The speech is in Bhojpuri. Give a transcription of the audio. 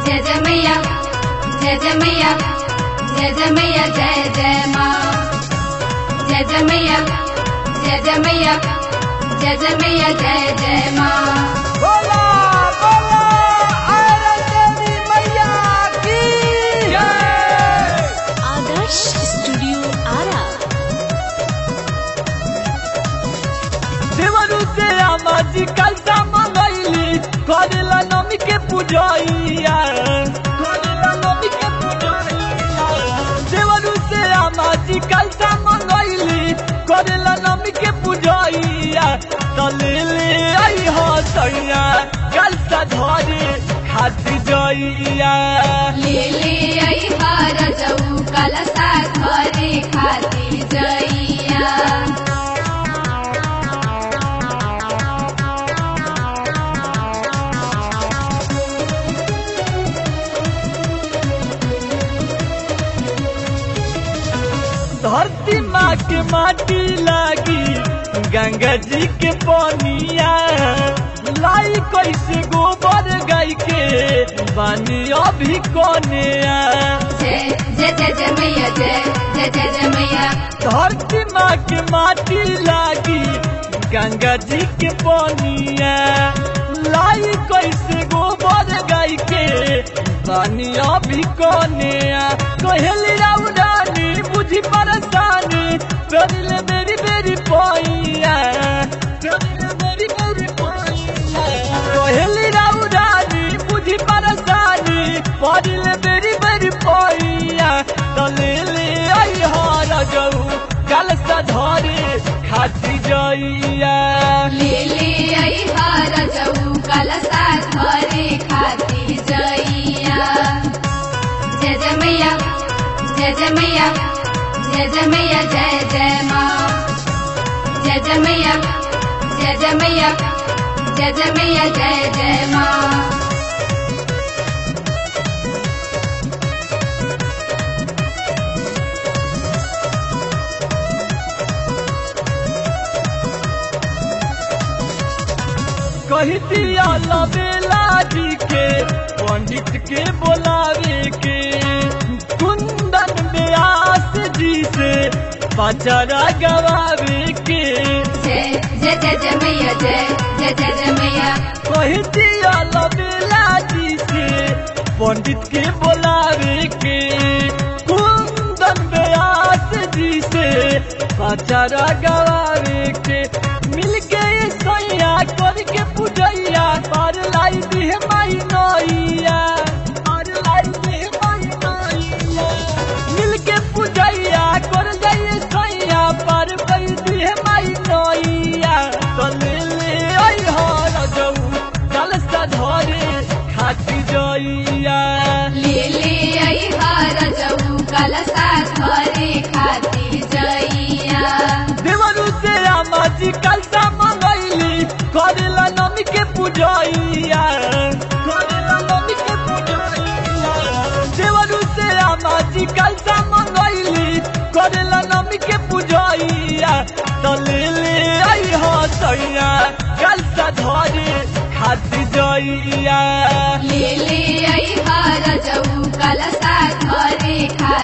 जय जय मैया जय जय मैया जय जय मैया जय जय माँ जय जय मैया जय जय मैया जय जय मैया जय जय माँ बोला बोला आयरन देवी मैया की जय आदर्श स्टूडियो आरा देवरू से आमाजी कलसा मंगैली करेला नमी के पूजैया करेला नमी के पूजैया देवरू से आमाजी कलसा मंगैली करेला नमी के पूजैया तले ले आई हो सैया कलसा धरे खाती जइया ले ले आई हार जाऊ कलसा घरे खाती जइया धरती माँ के माटी लागी गंगा जी के पनिया लाई कैसे गोबर गाय के बानी अभी कनिया जय जय जय जय मैया जय जय जय जय मैया धरती माँ के माटी लागी गंगा जी के पनिया लाई कैसे गोबर गाय के बानी अभी कनिया कहली राउडानी बुझी परेशानी करिले मेरी मेरी पैया करिले मेरी मेरी पैया कहली राउडानी बुझी परेशानी करिले मेरी मेरी पैया तले ले आई हार जाऊ कल सधरे खाती जइया ले ले आई हार जाऊ कलसा घरे खाती जइया जय जय मैया जय जय मैया जय जय मैया जय जय माँ जय जय मैया जय जय मैया जय जय मैया जय जय माँ कही दिया लबेला जी के पंडित के बोलावे के कुंदन व्यास जी से पचरा गवावे के जय जय जय जय मैया जय जय जय जय मैया कही दिया लबेला जी से पंडित के बोलावे के कुंदन व्यास जी से पचरा गवावे के मिल के सैया करके पूजैया पर लाई दिह माई नैया पर लाई दिह माई नैया मिल के पूजैया कर जाइए सैया पर लाई दिह माई नैया तले ले आई हर जाऊ कल सधरे खाती जइया ले ले आई हार जाऊ कलसा घरे खाती जइया देवरू से आमाजी कलसा मंगैली करेला नमी के पूजैया करेला नमी के पूजैया देवरू से आमाजी कलसा मंगैली करेला नमी के पूजैया तले ले आई हो सैया कलसा धरे खाती जइया ले ले आई हार जाऊ कलसा घरे खा